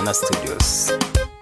Mana Studios.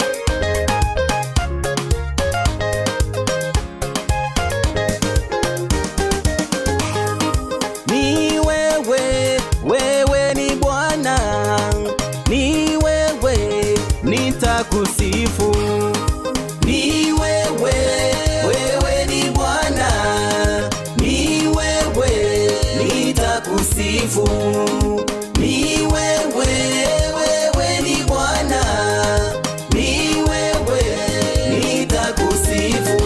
Ni wewe, wewe ni Bwana, ni wewe nitakusifu. Ni wewe, wewe ni Bwana, ni wewe nitakusifu. Ni wewe, wewe ni Bwana, ni wewe nitakusifu.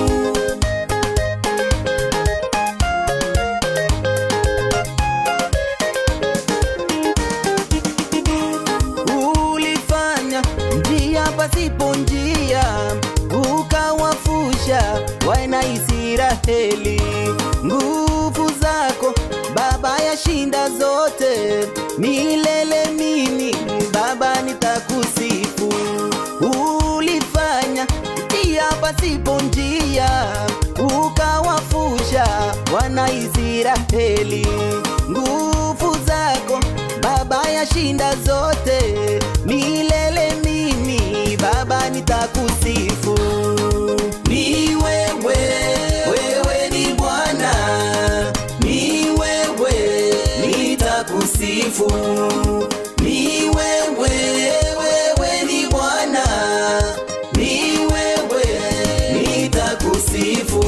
ulifanya njia pasipo njia, ukawafusha wana Israeli. Nguvu zako Baba yashinda zote, milele mimi Baba nitakusifu. Ulifanya njia pasipo njia, ukawafusha wana Israeli. Nguvu zako Baba yashinda zote, milele mimi Baba nitakusifu. Ni wewe, wewe ni Bwana, ni wewe nitakusifu. Ni wewe, wewe ni Bwana, ni wewe nitakusifu.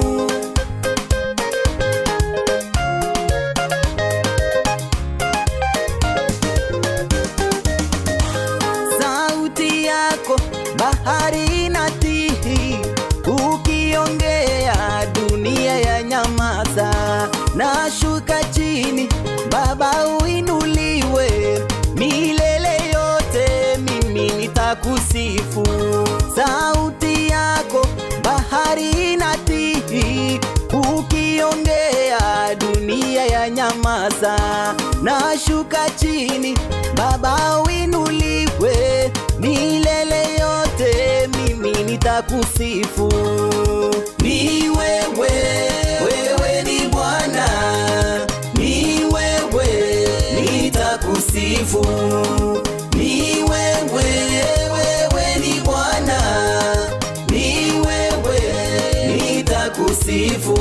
sauti yako bahari inatihi, ukiongea dunia ya nyamaza. Nashuka chini, Baba uinuliwe, milele yote mimi nitakusifu. Sauti yako bahari inatihi, ukiongea dunia ya nyamaza. Nashuka chini, Baba uinuliwe, milele yote mimi nitakusifu. Ni wewe, wewe ni Bwana, ni wewe nitakusifu. Ni wewe, wewe ni Bwana, ni wewe nitakusifu.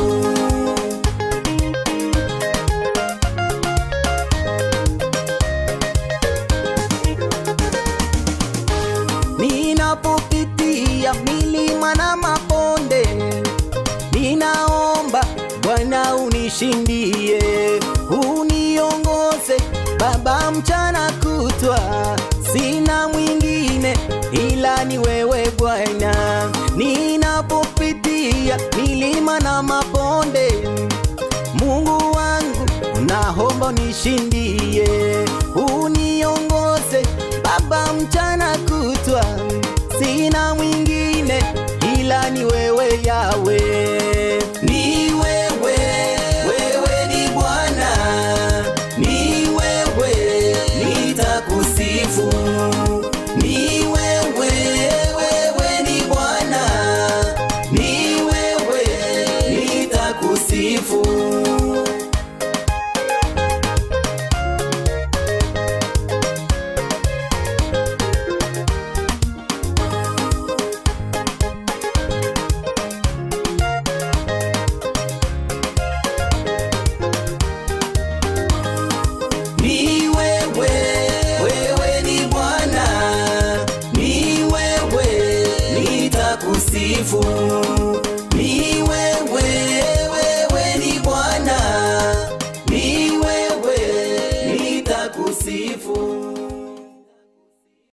Ninapopitia milima na mabonde, ninaomba Bwana unishindie, uniongoze Baba mchana kutwa, sina mwingine ila ni wewe Bwana. Ninapopitia milima na mabonde, Mungu wangu naomba unishindie, uniongoze Baba mchana kutwa, sina mwingine ila ni wewe Yawe. Ni wewe, wewe ni Bwana, ni wewe nitakusifu. Ni wewe, wewe ni Bwana, ni wewe nitakusifu. Ni wewe, wewe ni Bwana, ni wewe nitakusifu.